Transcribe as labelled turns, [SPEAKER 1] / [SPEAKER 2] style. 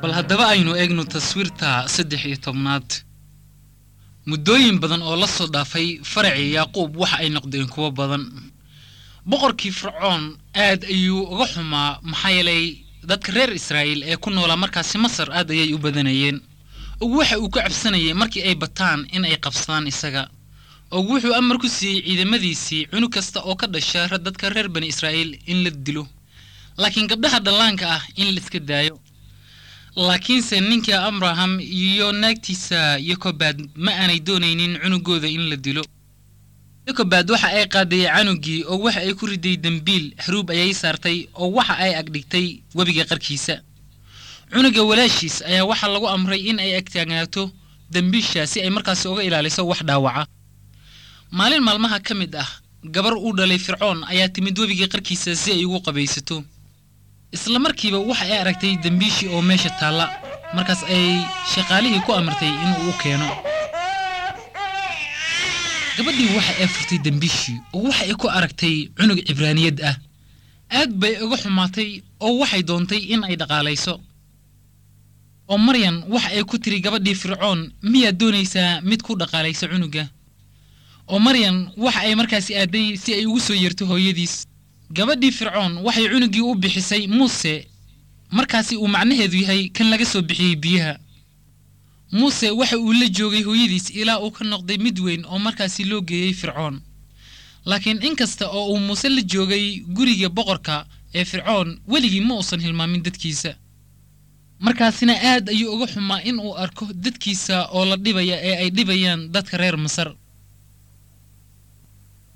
[SPEAKER 1] bal haddaba aynu eegno taswiirta saddex iyo tobnaad muddooyin badan oo la soo dhaafay faracii yaaquub waxa ay noqdeen kuwo badan boqorkii fircoon aad ayuu uga xumaa maxaa yeelay dadka reer israa'iil ee ku noolaa markaasi masar aad ayay u badanayeen og waxa uu ka cabsanayay markii ay bataan in ay qabsadaan isaga og wuxuu amar ku siiyey ciidamadiisii cunug kasta oo ka dhasha dadka reer bani israa'iil in la dilo laakiin gabdhaha dhallaanka ah in la iska daayo laakiinse ninka abraham iyo naagtiisa yokobaad ma aanay doonaynin cunugooda in la dilo yokobaad waxa ay qaaday canugii oo waxa ay ku riday dembiil xaruub ayay saartay oo waxa ay agdhigtay webiga qarkiisa cunuga walaashiis ayaa waxaa lagu amray in ay agtaagnaato dembiisha si ay markaasi uga ilaaliso wax dhaawaca maalin maalmaha ka mid ah gabar uu dhalay fircoon ayaa timid webiga qarkiisa si ay ugu qabaysato isla markiiba waxa ay aragtay dembiishii oo meesha taalla markaas ay shaqaalihii ku amartay inuu u keeno gabadhii waxa ay furtay dembiishii oo waxa ay ku aragtay cunug cibraaniyad ah aad bay uga xumaatay oo waxay doontay in ay dhaqaalayso oo maryan waxa ay ku tiri gabadhii fircoon miyaad doonaysaa mid ku dhaqaalaysa cunuga oo maryan waxa ay markaasi aaday si ay ugu soo yeerto hooyadiis gabadhii fircoon waxay cunugii u bixisay muuse markaasi uu macnaheedu yahay kan laga soo bixiyey biyaha muuse waxa uu la joogay hooyadiis ilaa uu ka noqday mid weyn oo markaasi loo geeyey fircoon laakiin inkasta oo uu muuse la joogay guriga boqorka ee fircoon weligii ma uusan hilmaamin dadkiisa markaasina aad ayuu uga xumaa in uu arko dadkiisa oo la dhibaya ee ay dhibayaan dadka reer masar